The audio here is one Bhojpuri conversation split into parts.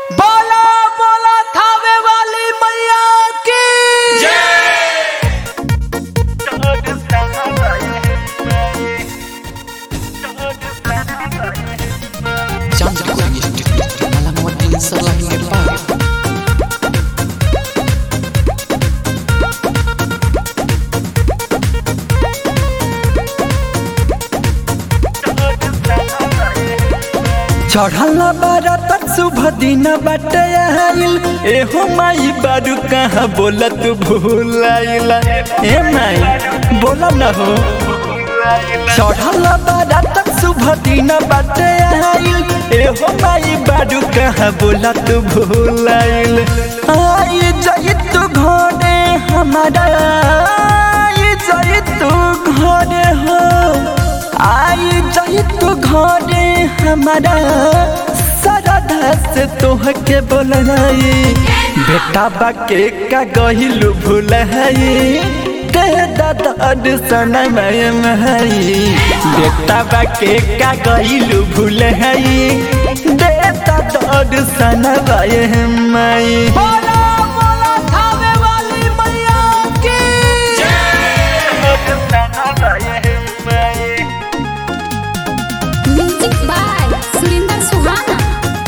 बोला बोला थावे वाली मैया की Chandra Kuring Institute Alamuddin Salah Nepal चढ़ल बारात शुभ दिन बाटे आइल एहो माई बारू कहाँ बोलत भूलाइल ए माई बोला न हो चढ़ल बारात शुभ दिन बाटे आइल एहो माई बारू कहाँ बोलत भूलाइल आई जाई तू घरे हमारा आई जाई तू घरे हो आई जाई तू घरे हमारा सरधा से तोहके बोलाई बेटा बाके का गहिलू भूलाई कह दादा सनमय महई बेटा बाके का गहिलू भूलाई दे दादा सनमय मई बोला बोला थावे वाली मैया की म्यूजिक बाय सुरेंद्र सुहाना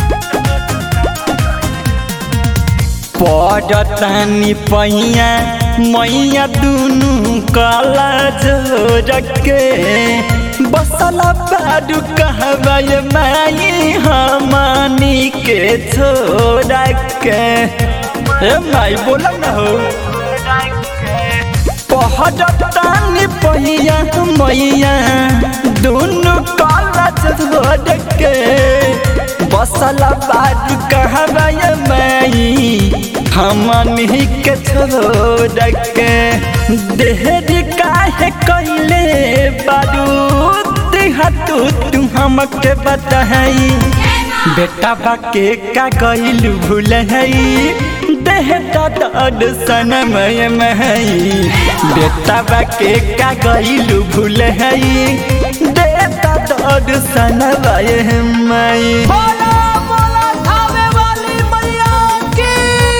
पड़तानी पहिया मैया दुनु कला जोरके बसला बाडू कहबे माई हमनी के छोड़ के ए माई बोला न हो पहड़तानी पहिया मैया दुनु कला जोरके बसला बाडू कहबे माई हमनी के छोड़ के देहरी काहे कैले बारूद हतू तू हमके बताई बेटा बाके का कैलू भूल हई देह दर्द सनमय महई बेटा बाके का कैलू भूल हई देह दर्द सनमय मई बोला बोला थावे वाली मैया की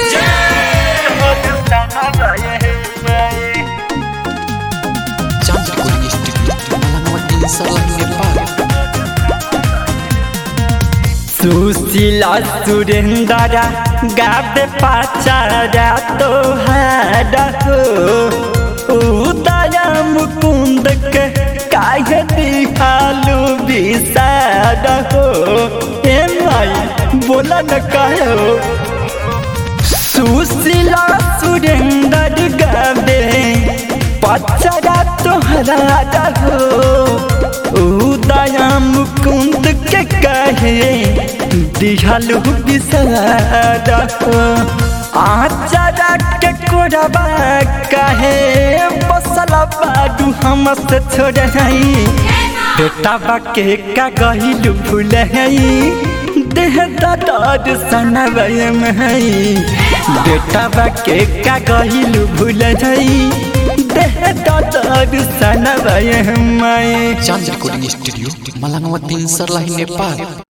Chandra Kuring Institute Alamuddin Salah Nepal Sushila Surendra गावे पाचारा तोहार हो उदया मुकुंद के काहे दिखालू विसार हो ए माई बोला न काहे हो सुशीला सुरेंद्र गावे पचरा तोहरा हो उदया मुकुंद के कहे दिहलु बिसारा हो आचारा के कोरबा कहे बसला बाडू हम से छोड़ाई बेटा बाके का गहिलु भूल हई देह दर्द सनवय महई बेटा बाके का गहिलु भूल हई देह दर्द सनवय मई Chandra Kuring Institute Malamuddin Salah Nepal